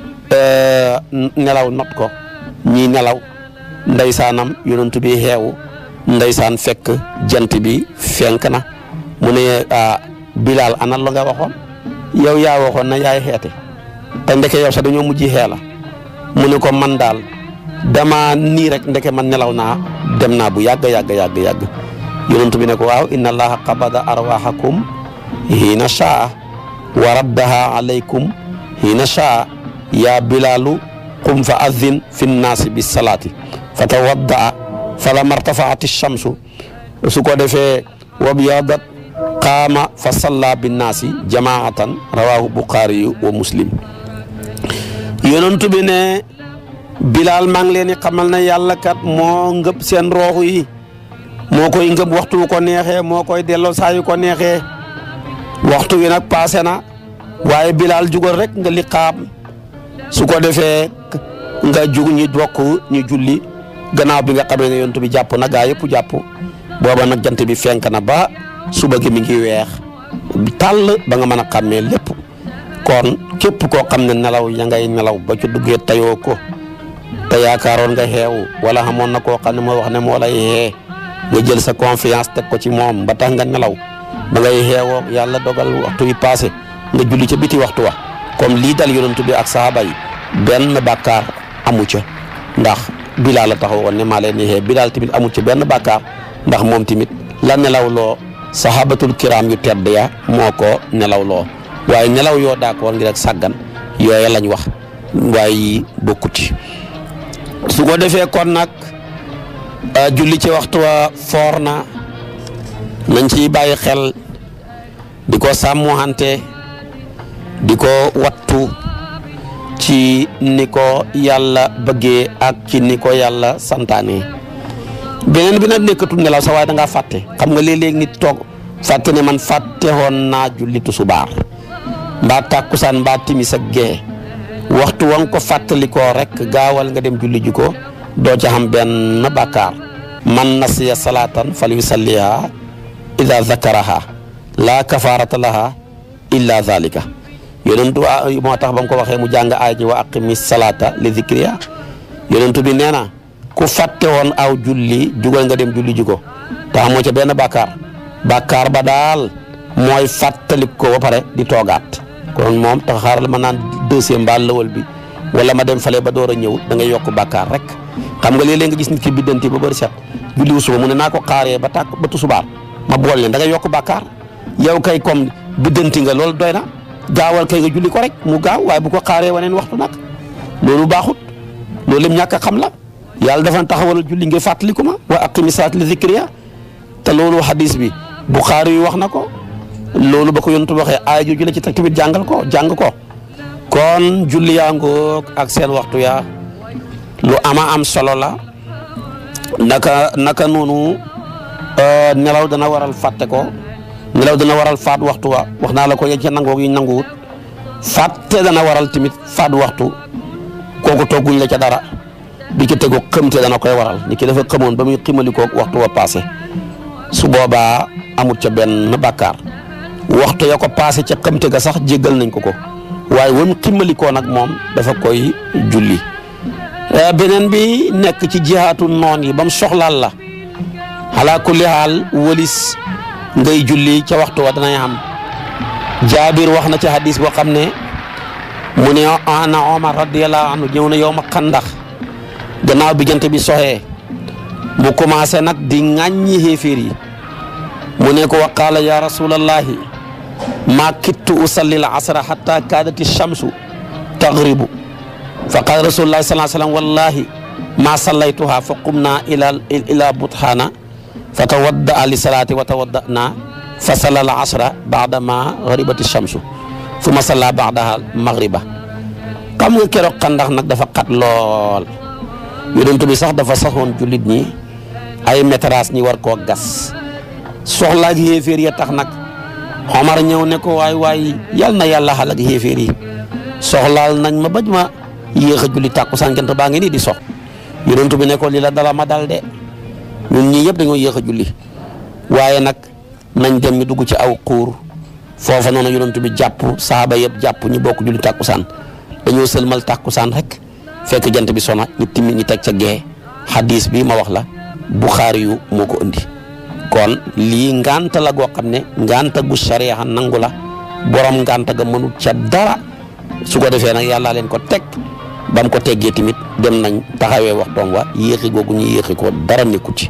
nelaw not ko ñii nelaw ndeysaanam yonantu bi xeewu ndeysaan fekk jant bi fenk na mu ne bilaal ana la nga waxoon yow yaa waxoon na yaay xeete te ndeke yow sax dañoo mujj xee la mu ne ko man daal dama nii rek ndeke man nelaw naa dem naa bu yàgg yàgg yàgg yàgg yonent bi ne ko waaw inna allaha qabada arwahakum hiina shaa wa raddaha alaykum hiina shaa yaa bilaalu qum fa addin fi nnaasi bi salaati fa tawaddaa falamma irtafaat shamsu su ko defee wa byadat qaama fa salla binnaasi jamaatan rawahu buxaari wa muslim yonent bi ne bilaal maa ngi leen di xamal ne yàlla kat moo ngëb seen rooxu yi moo koy ngëb waxtu wu ko neexee moo koy delloo saa yu ko neexee waxtu wi nag paase na waaye bilaal jugal rek nga liqaam su ko defee nga jug ñi bokk ñu julli gannaaw bi nga xamee ne yonent bi jàpp na gaa yëpp jàpp booba nag jant bi fenk na ba suba gi mi ngi weex tàll ba nga mën a xàmmee lépp kon képp koo xam ne nelaw ya ngay nelaw ba ci duggee tayoo ko te yaakaaroon nga xeewu wala xamoon na koo xam ne moo wax ne moo lay xee nga jël sa confiance teg ko ci moom ba tax nga nelaw ba ngay xeewoo yàlla dogal waxtu wi passé nga julli ca biti waxtu wa comme lii dal yonent bi ak saaba yi benn bàkkaar amu ca ndax bilaal la taxawoon ne maa leen di xee bilaal tamit amu ca benn bàkkaar ndax moom tamit la nelaw loo sahabatul kiram yu tedd ya moo ko nelaw loo waaye nelaw yoo d'accord ngir ak sàggan yooya lañ wax waaye yi bokkuti su ko defee kon nag julli ci waxtu wa foor na nañ ciy bàyyi xel di ko sàmmuwante di ko wattu ci ni ko yàlla bëggee ak ci ni ko yàlla santaane beneen bi nag nekkatul nelaw sa waaye da ngaa fàtte xam nga léeg-léeg nit toog fàtte ne man fàtte woon naa julli tusubaar mbaa tàkkusaan mbaa timis ak gee waxtu wa nga ko fàttalikoo rek gaawal nga dem julli ji ko doo ca xam benn bàkkaar man nasiya salaatan fal yusalliha ida zakaraha laa kafaarata laha illa zalika yonentu moo tax ba mu ko waxee mu jàng aay ji wa aqimi salaata li zikriya yonentu bi nee na ku fàtte woon aw julli jugal nga dem julli ji ko te xamoo ca benn bàkkaar bàkkaar ba daal mooy fàttalik ko ba pare di toogaat kon moom tax xaaral ma naan deuxième mbaa lëwal bi wala ma dem fale ba door a ñëw da ngay yokk bàkkaar rek xam nga léeg-léeg nga gis nit ki biddanti ba bëri set julliwu suba mu ne naa ko xaaree ba tàkk ba tusubaar ma bool leen da ngay yokk bàkkaar yow kay comme biddanti nga loolu doy na gaawal kay nga julli ko rek mu gaaw waaye bu ko xaaree waneen waxtu nag loolu baaxut loolu lim ñàkk a xam la yàlla dafa taxawal julli ngir fàttaliku ma wa aqimi salaat li zikriya te loolu hadis bi Buxaari yi wax na ko loolu ba ko yontu waxee aaya jooju la ci teg tamit jàngal ko jàng ko kon julli yaa ngoog ak seen waxtu yaa lu ama am solo la naka naka noonu nelaw dana waral fàtte ko nelaw dana waral faat waxtu wa wax naa la ko yéen ca nangoog yi nanguwut fàtte dana waral tamit faat waxtu kooku togguñ la ca dara bi ci tegu xëmte dana koy waral ni ki dafa xamoon ba muy ximalikoog waxtu wa passé su boobaa amut ca benn bàkkaar waxtu ya ko passé ca xëmte ga sax jéggal nañ ko ko waaye wam ximalikoo nag moom dafa koy julli beneen bi nekk ci jihaatu noon yi ba mu soxlaal la ala kulli haal wëlis ngay julli ca waxtu wa danay am jaabir wax na ci hadis boo xam ne mu ne ana omar radiyallahu anhu ñëw na yow ma xandax gannaaw bi jant bi soxee mu commencé nag di ŋàññi xéeféer yi mu ne ko wa qaala ya rasulallahi ma kittu usalli al asra hatta kaadati shamsu taghribu fa qaala rasulullahi sallallahu alayhi wasallam wallahi ma sallaytuha fa qumna ila ila butxaana fa tawadda li salaati wa tawaddana fa salla al asra baada ma gharibati shamsu summa salla baadaha maghriba xam nga keroog xandax nag dafa xat lool yonent bi sax dafa saxoon jullit ñi ay métrage ñi war koo gas soxlaak yéeféer ya tax nag Omar ñëw ne ko waay waay yal na yàlla xal ak yéeféer yi soxlaal nañ ma baj ma yéex a julli tàkkusaan jant baa ngi nii di sox yonent bi ne ko li la dala ma dal de ñun ñii yëpp dañoo yéex a julli waaye nag nañ dem ñu dugg ci aw xuur foofa noonu yonent bi jàpp saaba yëpp jàpp ñu bokk julli tàkkusaan dañoo sëlmal tàkkusaan rek fekk jant bi sona ñu timmi ñu teg ca gee hadis bi ma wax la Buxaari yu moo ko indi kon lii nganta la goo xam ne nganta gu sariya nangu la borom nganta ga mënut ca dara su ko defee nag yàlla leen ko teg ba mu ko teggee tamit dem nañ taxawee waxtoom wa yéexi googu ñu yéexi ko dara nekku ci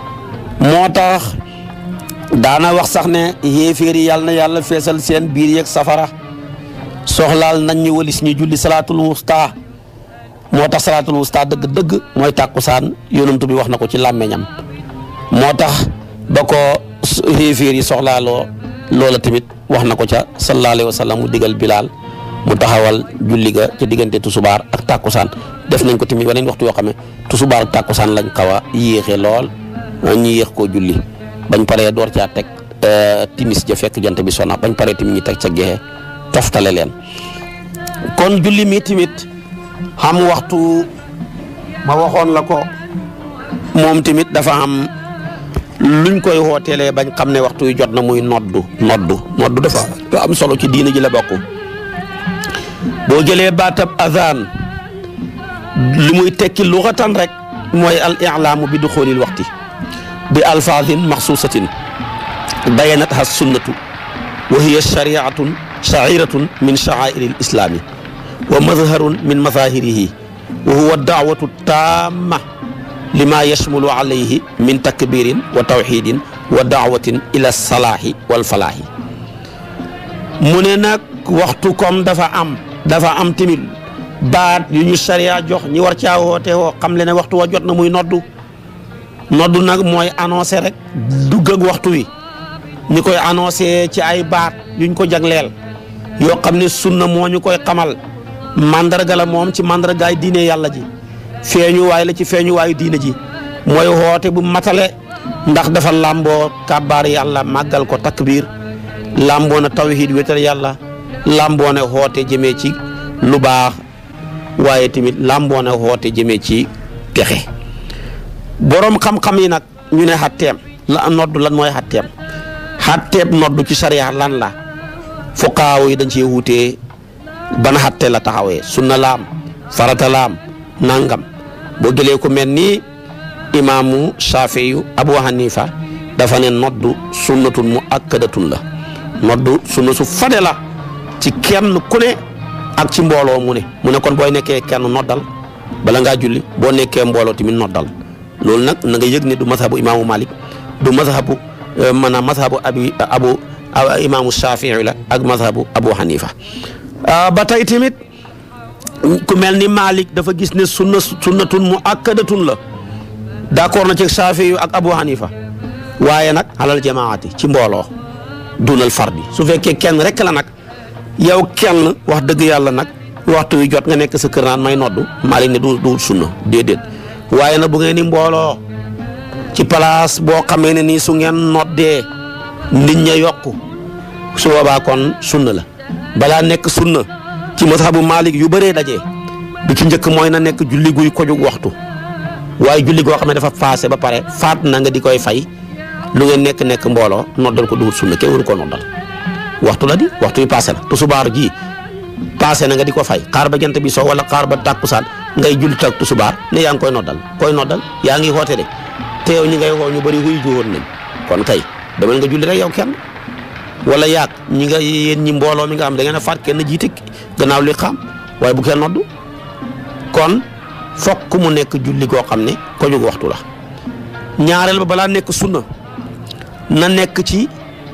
moo tax daana wax sax ne yéeféer yi yàlla na yàlla feesal seen biir yeeg safara soxlaal nañ ñu walis ñu julli salaatul wusta moo tax salaatul wusta dëgg-dëgg mooy tàkkusaan yonantu bi wax na ko ci làmmeñam moo tax ba ko yéeféer yi soxlaaloo loola tamit wax na ko ca sallallahu alayhi wa sallam mu digal bilaal mu taxawal julli ga ca diggante tusubaar ak tàkkusaan def nañ ko tamit waneen waxtu yoo xam ne tusubaar ak tàkkusaan lañ xaw a yéexee lool ñu yéex koo julli bañ paree door caa teg timis ja fekk jant bi sona bañ paree tamit ñu teg ca gexe toftale leen kon julli mi tamit xam waxtu ma waxoon la ko moom tamit dafa am luñ koy wooteelee bañ xam ne waxtu yu jot na muy noddu noddu noddu dafa am solo ci diina ji la bokk boo jëlee baatab azan li muy tekki luxatan rek mooy al ilaamu bi duxoolil waxti bi alfaadin maxsuusatin bayanatha sunnatu wa hiya shariatun shairatun min shaairi lislaami wa madharun min mazahirihi wa huwa daawatu taama lima yashmulu alayhi min takbirin wa tawxidin wa daawatin ila salaahi wal falaahi mu ne nag waxtu comme dafa am dafa am tamit baat yu ñu sariya jox ñi war caa woote woo xam le ne waxtu wa jot na muy noddu noddu nag mooy annoncé rek dugg ak waxtu wi ñi koy annoncé ci ay baat yuñ ko jagleel yoo xam ne sunna moo ñu koy xamal mandarga la moom ci mandargaay diine yàlla ji feeñu waay la ci feeñu waayu diine ji mooy woote bu matale ndax dafa làmboo kàbbaar yàlla màggal ko takbiir làmboo na tawhid wétal yàlla làmboo na woote jëmee ci lu baax waaye tamit làmboo na woote jëmee ci texe boroom xam-xam yi nag ñu ne xatteem la noddu lan mooy xatteem xatteeb noddu ci sariya lan la fuqaaw yi dañ cee wutee ban xatte la taxawee sunna laam farata laam nangam boo jëlee ko mel ni imaamu Shaafiyu Abu Hanifa dafa ne noddu sunnatun mu akkadatun la noddu sunna su fade la ci kenn ku ne ak ci mbooloo mu ne mu ne kon booy nekkee kenn noddal bala ngaa julli boo nekkee mbooloo tamit noddal loolu nag na nga yëg ne du mazhabu imaamu Malik du mazhabu maanaam mazhabu abi abu imaamu Shafii la ak mazhabu Abu Hanifa ba tey tamit ku mel ni Malik dafa gis ne sunna sunnatun mu akkadatun la d'accord na ci Saafi yu ak Abu Hanifa waaye nag alal jamaati ci mbooloo dunal fardi su fekkee kenn rek la nag yow kenn wax dëgg yàlla nag waxtu wi jot nga nekk sa kër naan may noddu Malik ne du du sunna déedéet waaye nag bu ngeen ni mbooloo ci place boo xamee ne nii su ngeen noddee nit ña yokku su boobaa kon sunna la balaa nekk sunna ci mazhabu Malik yu bëree dajee bi ci njëkk mooy na nekk julli guy ko jug waxtu waaye julli goo xam ne dafa paase ba pare faat na nga di koy fay lu ngeen nekk nekk mbooloo noddal ko duwut sunna kenn waru koo noddal waxtu la di waxtu yi paase la tusubaar ji paase na nga di ko fay xaar ba jant bi soo wala xaar ba tàkkusaan ngay julli tak tusubaar ne yaa ngi koy noddal koy noddal yaa ngi xoote de te yow ñi ngay woo ñu bëri wuy juwoon nañ kon kay demal nga julli rek yow kenn wala yaag ñi nga yéen ñi mbooloo mi nga am da ngeen a faat kenn jiite gannaaw li xam waaye bu kenn noddu kon fokk mu nekk julli goo xam ne ko jóg waxtu la ñaareel ba balaa nekk sunna na nekk ci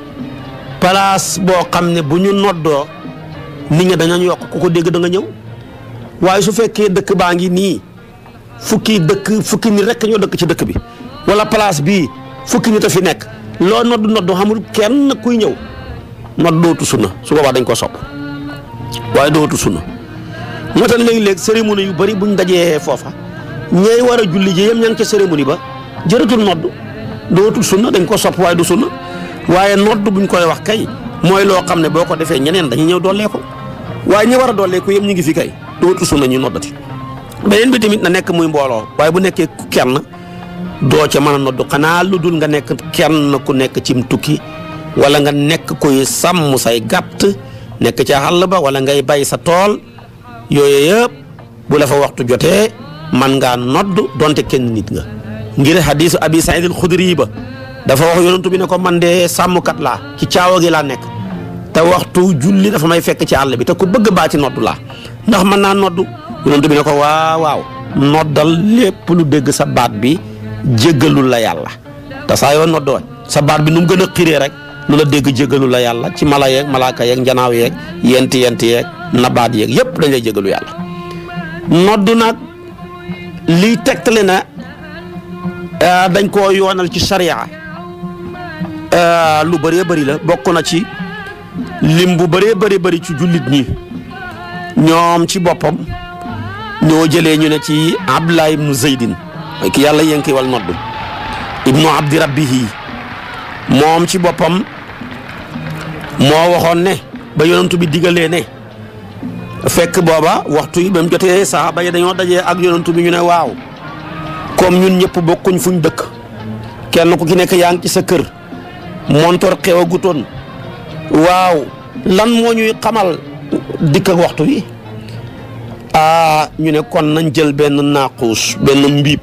place boo xam ne bu ñu noddoo nit ñi dañu yokk ku ko dégg da nga ñëw waaye su fekkee dëkk baa ngi nii fukki dëkk fukki nit rek ñoo dëkk ci dëkk bi wala place bii fukki nit a fi nekk loo nodd nodd xamul kenn kuy ñëw nodd dootu sunna su boobaa dañ ko sopp waaye dootu sunna moo tax léegi-léeg cérémonie yu bëri buñ dajee foofa ñay war a julli ji yem ña ngi ca cérémonie ba jërëtul nodd dootul sunna dañ ko sopp waaye du sunna waaye nodd buñ koy wax kay mooy loo xam ne boo ko defee ñeneen dañuy ñëw dollee ko waaye ñi war a dollee ko yëpp ñu ngi fi kay dootul sunna ñu noddati beneen bi tamit na nekk muy mbooloo waaye bu nekkee kenn doo ca mën a nodd xanaa lu dul nga nekk kenn ku nekk cim tukki wala nga nekk kuy sàmm say gàtt nekk ca xàll ba wala ngay bay sa tool yooyu yëpp bu la fa waxtu jotee man ngaa nodd donte kenn nit nga ngir hadisu abi saïd al xudri ba dafa wax yonentu bi ne ko man de sàmmkat laa ci caawa gi laa nekk te waxtu julli dafa may fekk ci àll bi te ku bëgg baa ci nodd laa ndax mën naa nodd yonentu bi ne ko waaw waaw noddal lépp lu dégg sa baat bi jéggalul la yàlla te saa yoo noddoo sa baat bi nu mu gën a xiree rek lu la dégg jéggalul la yàlla ci mala yeeg malaaka yeeg njanaaw yeeg yenti yenti yeeg nabaat yeeg yépp dañ lay jéggalu yàlla nodd nag liy tegtale na dañ koo yoonal ci sariya lu bëree bëri la bokk na ci lim bu bëree bëri bëri ci jullit ñi ñoom ci boppam ñoo jëlee ñu ne ci Abdullah ibnu Zeydin ki yàlla yënki wal nodd ibnu abdi rabbihi moom ci boppam moo waxoon ne ba yonentu bi digalee ne fekk booba waxtu yi ba mu jotee saxaaba yi dañoo dajee ak yonentu bi ñu ne waaw comme ñun ñëpp bokkuñ fuñ dëkk kenn ku ci nekk yaa ngi ci sa kër montor xew a gutoon waaw lan moo ñuy xamal dikk ak waxtu wi ah ñu ne kon nañ jël benn naaquus benn mbiib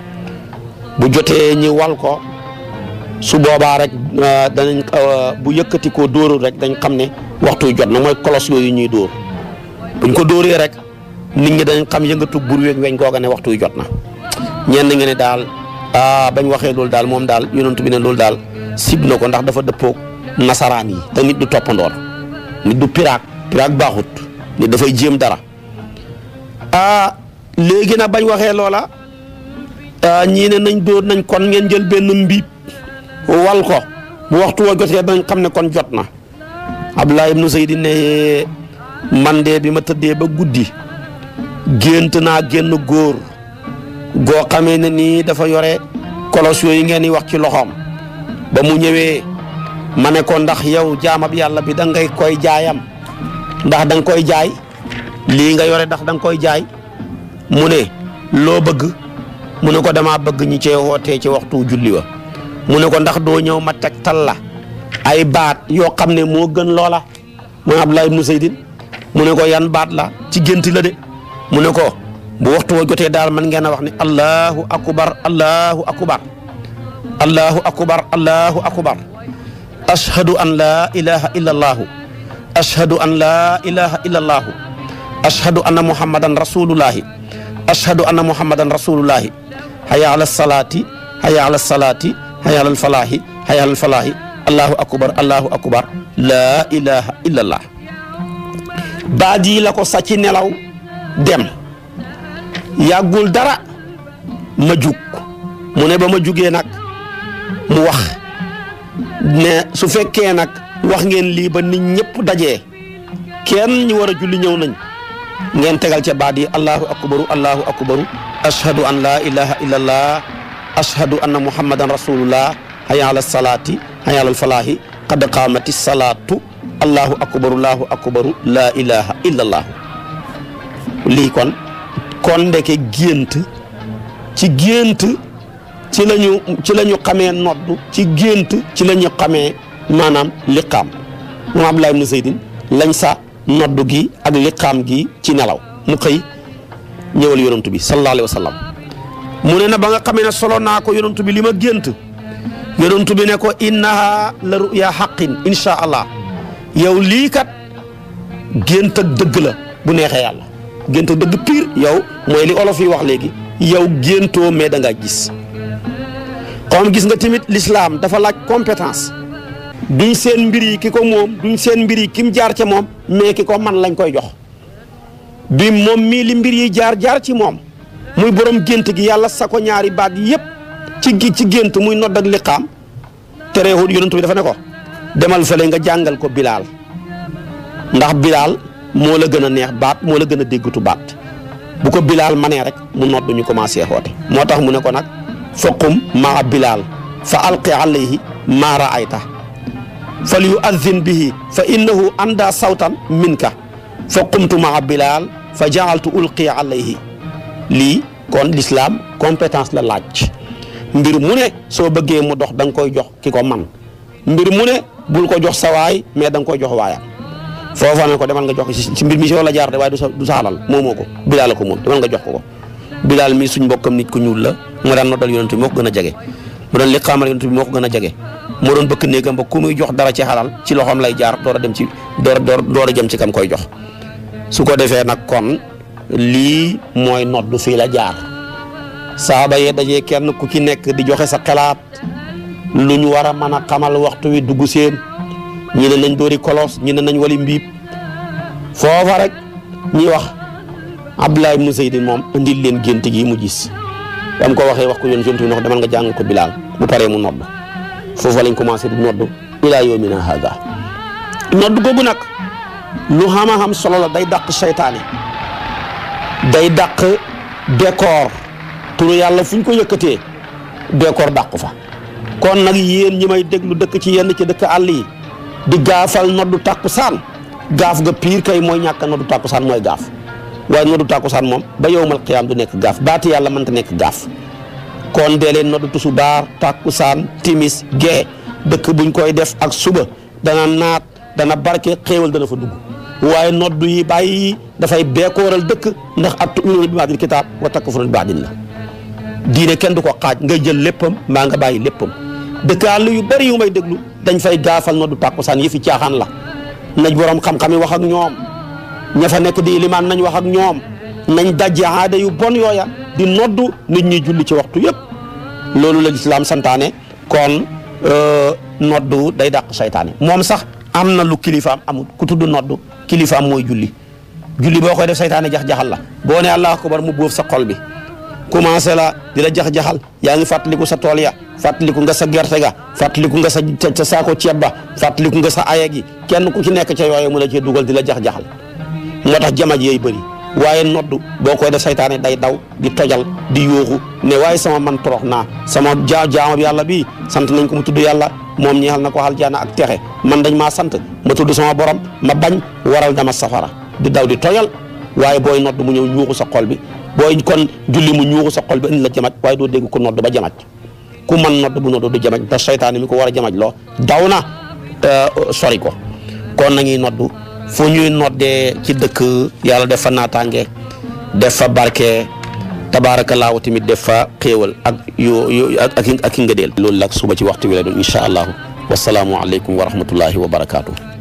bu jotee ñi wal ko su boobaa rek danañ bu yëkkati ko dóorul rek dañ xam ne waxtu jot na mooy kolos yooyu ñuy dóor buñ ko dóoree rek nit ñi dañ xam yëngatu bur weñ weñ googa ne waxtu jot na ñenn nga ne daal ah bañ waxee loolu daal moom daal yonent bi ne loolu daal sib na ko ndax dafa dëppoog nasaraan yi te nit du toppandoor nit du piraak piraak baaxut nit dafay jéem dara ah léegi nag bañ waxee loola ñii ne nañ dóor nañ kon ngeen jël benn mbiib wal ko bu waxtu woo jotee dañ xam ne kon jot na Abdullah ibnu Zayd ne man de bi ma tëddee ba guddi gént naa génn góor goo xamee ne nii dafa yore kolos yooyu ngeen di wax ci loxoom ba mu ñëwee ma ne ko ndax yow jaamab yàlla bi da ngay koy jaayam ndax da nga koy jaay lii nga yore ndax da nga koy jaay mu ne loo bëgg mu ne ko damaa bëgg ñi cee wootee ci waxtu julli wa mu ne ko ndax doo ñëw ma tegtal la ay baat yoo xam ne moo gën loola mooy Abdullah ibnu Zaydin mu ne ko yan baat la ci gént la de mu ne ko bu waxtu wa jotee daal man ngeen a wax ne allahu akbar allahu akbar allahu akbar allahu akbar ashhadu an laa ilaha illa allahu ashhadu an laa ilaha illa allahu ashhadu anna muhammadan rasulullahi ashhadu anna muhammadan rasulullahi haya ala salaati haya ala salaati haya ala falaahi haya ala falaahi allahu akbar allahu akbar laa ilaha illa allah baat yi la ko sàcc nelaw dem yàggul dara ma jug mu ne ba ma jugee nag mu wax ne su fekkee nag wax ngeen lii ba nit ñëpp dajee kenn ñu war a julli ñëw nañ ngeen tegal ca baat yi allahu akbaru allahu akbaru ashhadu an laa ilaha illallah ashhadu anna muhammadan rasulullah hayya ala salaati hayya ala falaahi qad qaamati salaatu allahu akbaru allahu akbaru laa ilaha illallah lii kon kon ndeke gént ci gént ci lañu ci la ñu xamee noddu ci gént ci la ñu xamee maanaam liqaam moom Abdullah ibn Zaydin lañ sa noddu gi ak liqaam gi ci nelaw mu xëy ñëwal yonantu bi sallallahu alayhi wa sallam mu ne na ba nga xamee ne solo naa ko yonantu bi li ma gént yonantu bi ne ko innaha la ruya xaqin insha allah yow lii kat gént ak dëgg la bu neexee yàlla gént ak dëgg pire yow mooy li olof yi wax léegi yow géntoo mais da ngaa gis comme gis nga tamit l'islam dafa laaj compétence duñ seen mbir yi ki ko moom duñ seen mbir yi ki mu jaar ca moom mais ki ko man lañ koy jox bi moom mii li mbir yi jaar jaar ci moom muy borom gént gi yàlla sa ko ñaari baat yépp ci gi ci gént muy nodd ak liqaam terewul yonent bi dafa ne ko demal fële nga jàngal ko bilaal ndax bilaal moo la gën a neex baat moo la gën a déggatu baat bu ko bilaal manee rek mu nodd ñu commencé xoote moo tax mu ne ko nag faqum maa bilaal fa alqi alayhi maa raayta fal yuaddin bihi fa innahu anda sawtan minka fa qumtu maa bilaal fa jaaltu ulqi alayhi lii kon l'islam compétence la laaj mbir mu ne soo bëggee mu dox da nga koy jox ki ko man mbir mu ne bul ko jox sa waay mais da nga koy jox waayam foofa ne ko demal nga jox ko ci mbir mi si la jaar de waaye du sa du sa alal moomoo ko bilaal la ko moom demal nga jox ko ko bilaal mi suñ mbokkam nit ku ñuul la moo daan noddal yonent bi moo ko gën a jege mu doon liqaamal yonent bi moo ko gën a jege moo doon bëkk néegam ba ku muy jox dara ci xalal ci loxoom lay jaar door a dem ci door door door a jëm ci kam koy jox su ko defee nag kon lii mooy noddu fii la jaar saaba yee dajee kenn ku ci nekk di joxe sa xalaat lu ñu war a mën a xamal waxtu wi dugg seen ñi ne nañ doori kolos ñi ne nañ wali mbiib foofa rek ñi wax Abdullah ibnu Zaydin moom indil leen gént gi mu gis dam ko waxee wax ko yoon yonent bi ne ko demal nga jàng ko bilaal bu paree mu nodd foofa lañ commencé di nodd ilaa yawmina hada nodd googu nag lu xama xam solo la day dàq seytaane day dàq décor turu yàlla fu ñu ko yëkkatee décor dàqu fa kon nag yéen ñi may déglu dëkk ci yenn ci dëkk àll yi di gaafal noddu tàkkusaan gaaf ga piir kay mooy ñàkk a noddu tàkkusaan mooy gaaf waaye noddu tàkkusaan moom ba yowmal qiyaam du nekk gaaf baati yàlla mënta nekk gaaf kon dee leen noddu tusubaar tàkkusaan timis gee dëkk buñ koy def ak suba dana naat dana barke xéewal dana fa dugg waaye noddu yi bàyyi dafay beekooral dëkk ndax at tu'minuuna bi ba'dil kitaab wa takfuruuna bi ba'din la diine kenn du ko xaaj ngay jël léppam mbaa nga bàyyi léppam dëkk àll yu bari yu may déglu dañ fay gaafal noddu tàkkusaan yi fi caaxaan la nañ borom xam-xam yi wax ak ñoom ña fa nekk di ilimaan nañ wax ak ñoom nañ dajje aada yu bon yooya di noddu nit ñi julli ci waxtu yëpp loolu la lislaam santaane kon noddu day dàq saytaane moom sax am na lu kilifaam amul ku tudd noddu kilifaam mooy julli julli boo koy def saytaane jax-jaxal la boo ne allahu akbar mu bóof sa xol bi commencé la di la jax-jaxal yaa ngi fàttaliku sa tool ya fàttaliku nga sa gerte ga fàttaliku nga sa sa saako ceeb ba fàttaliku nga sa aya gi kenn ku ci nekk ca yooyu mu la cee dugal di la jax-jaxal moo tax jamaj yooyu bëri waaye noddu boo koy def saytaane day daw di tojal di yooxu ne waaye sama man torox naa sama jaa jaamab yàlla bii sant nañ ko mu tudd yàlla moom ñeexal na ko aljana ak texe man dañ maa sant ma tudd sama borom ma bañ waral dama safara di daw di tojal waaye booy nodd mu ñëw ñuuxu sa xol bi booy kon julli mu ñuuxu sa xol bi indi la jamaj waaye doo dégg ko nodd ba jamaj ku man nodd bu nodd du jamaj te saytaane mi ko war a jamaj loo daw na sori ko kon nañuy noddu fu ñuy noddee ci dëkk yàlla def fa naataange def fa barke tabaarakallaahu tamit def fa xéewal ak yu yu ak ak ak i ngëdeel loolu nag suba ci waxtu wi la doon incha allahu wasalaamu aleykum wa rahmatullahi wa barakaatu.